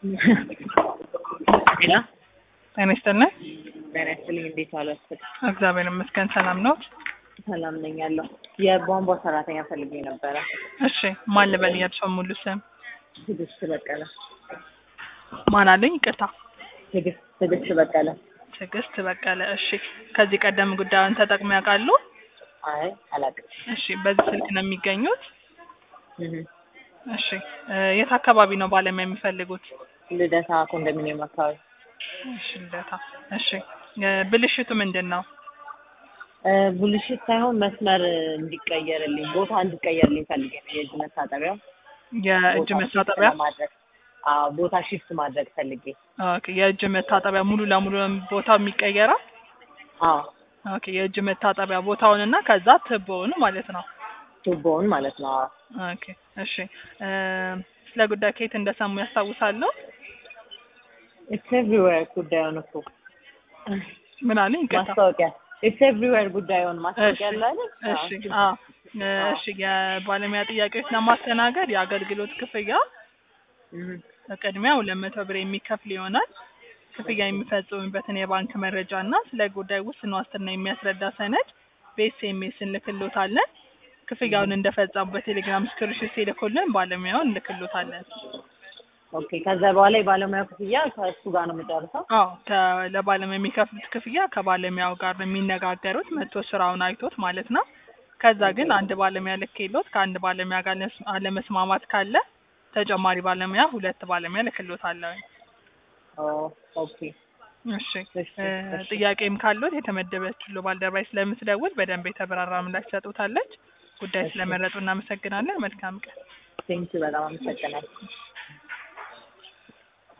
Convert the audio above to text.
ሄሎ ጤና ይስጥልኝ። ጤና ይስጥልኝ። እንዴት ዋላችሁ? እግዚአብሔር ይመስገን ሰላም ነው። ሰላም ነኝ ያለው የቧንቧ ሰራተኛ ፈልጌ ነበረ። እሺ ማን ልበል? የእርስዎን ሙሉ ስም ትዕግስት በቀለ። ማን አለኝ? ይቅርታ ትዕግስት ትዕግስት በቀለ። ትዕግስት በቀለ። እሺ ከዚህ ቀደም ጉዳዩን ተጠቅሞ ያውቃሉ? አይ አላውቅም። እሺ በዚህ ስልክ ነው የሚገኙት? እህ እሺ እ የት አካባቢ ነው ባለሙያ የሚፈልጉት? ልደታ ኮንዶሚኒየም አካባቢ እሺ ልደታ። እሺ እ ብልሽቱ ምንድን ነው? እ ብልሽት ሳይሆን መስመር እንዲቀየርልኝ ቦታ እንዲቀየርልኝ ፈልጌ ነው። የእጅ መታጠቢያ የእጅ ቦታ መታጠቢያ shift ለማድረግ አዎ ቦታ ሽፍት ማድረግ ፈልጌ ኦኬ። የእጅ መታጠቢያ ሙሉ ለሙሉ ቦታው የሚቀየረው? አዎ ኦኬ። የእጅ መታጠቢያ ቦታውንና ከዛ ትቦውን ማለት ነው። ቱቦውን ማለት ነው። አዎ ኦኬ እሺ እ ስለ ጉዳይ ከየት እንደሰሙ ያስታውሳሉ? ኢትስ ኤቭሪዌር ጉዳዩን እኮ ምን አለኝ? ይቅርታ። ማስታወቂያ ኢትስ ኤቭሪዌር ጉዳዩን ማስታወቂያ እሺ አለ አይደል? እሺ አዎ እ እሺ የባለሙያ ጥያቄዎች ለማስተናገድ የአገልግሎት ክፍያ እህ በቅድሚያ ሁለት መቶ ብር የሚከፍል ይሆናል። ክፍያ የሚፈጽሙበትን የባንክ መረጃ እና ስለ ጉዳይ ውስን ዋስትና የሚያስረዳ ሰነድ በኤስኤምኤስ እንልክሎታለን። ክፍያውን እንደፈጸሙ በቴሌግራም ስክሪንሾት ሲልኩልን ባለሙያውን እንልክሎታለን። ኦኬ ከዛ በኋላ የባለሙያ ክፍያ ከእሱ ጋር ነው የምጨርሰው። አዎ ከ- ለባለሙያ የሚከፍሉት ክፍያ ከባለሙያው ጋር ነው የሚነጋገሩት መጥቶ ስራውን አይቶት ማለት ነው። ከዛ ግን አንድ ባለሙያ ልኬሎት ከአንድ ባለሙያ ጋር ለስ- አለመስማማት ካለ ተጨማሪ ባለሙያ ሁለት ባለሙያ ልክሎታለሁ። ኦ ኦኬ እሺ እሺ እ እሺ ጥያቄም ካሉት የተመደበችው ባልደረባይ ስለምትደውል በደንብ የተብራራ ምላሽ ትሰጡታለች። ጉዳይ እሺ ስለመረጡ እናመሰግናለን። መልካም ቀን። ቴንኪው በጣም አመሰግናለሁ።